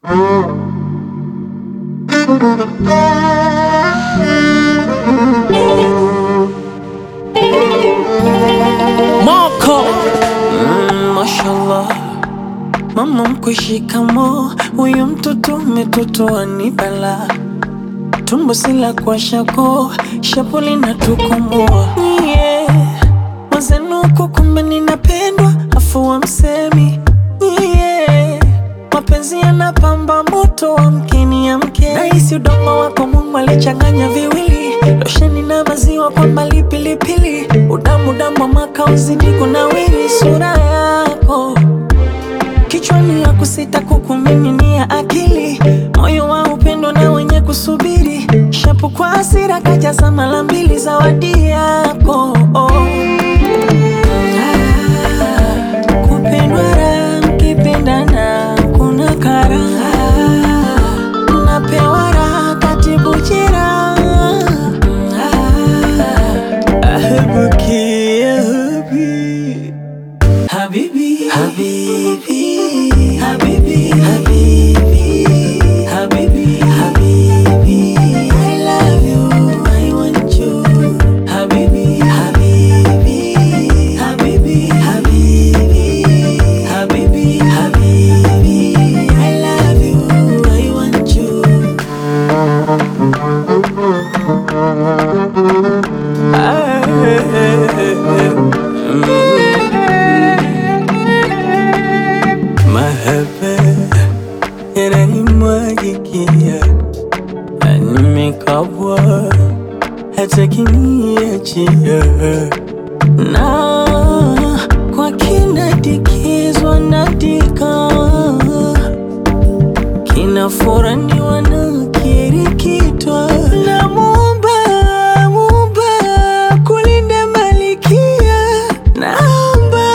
Moko mm, mashallah mama mkwe shikamo huyu mtoto umetotoa ni bala tumbo sila kwa shako shapuli na tukomoa yeah. mazenuko kumbe ninapendwa afu wa msemi yeah. mapenzi yanapamba moto wa mkeni ya mke nahisi udongo wako Mungu alichanganya viwili losheni na maziwa kwa mbali pilipili udamu damu wa maka uzidi kunawiri sura yako kichwani ya kusita kukumiminia akili moyo wa upendo na wenye kusubiri shapu kwa hasira kajaza mara mbili zawadi yako oh. Ah, kupendwa raha mkipendana kuna karaha napewa raha katibu jeraha ahebuki ahebi Habibi, Habibi, Habibi, Habibi, Habibi, Habibi. I love you, I want you. Habibi, Habibi, Habibi, Habibi, Habibi, Habibi. I love you, I want you. Mahaba yananimwagikia, nimekabwa hata kiniachia, na kwa kinadikizwa nadika, kinafuraniwa na kirikitwa na Muumba, Muumba kulinda malikia, naomba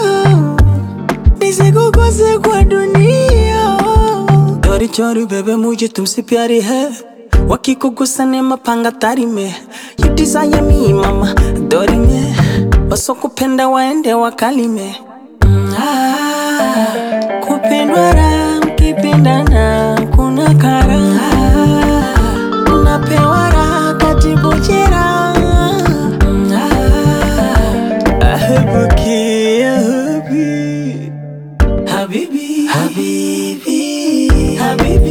nisikukose kwa dunia चोरी चोरी बेबे मुझे तुमसे प्यारी है वकी को गुस्सा ने mapanga tari me you desire me mama dori me wasokupenda waende wakalime Mm, ah, kupendwa raha mkipendana kuna karaha napewa raha katibu jeraha Mm, ah, ahebuki ahebi Habibi, Habibi, Habibi,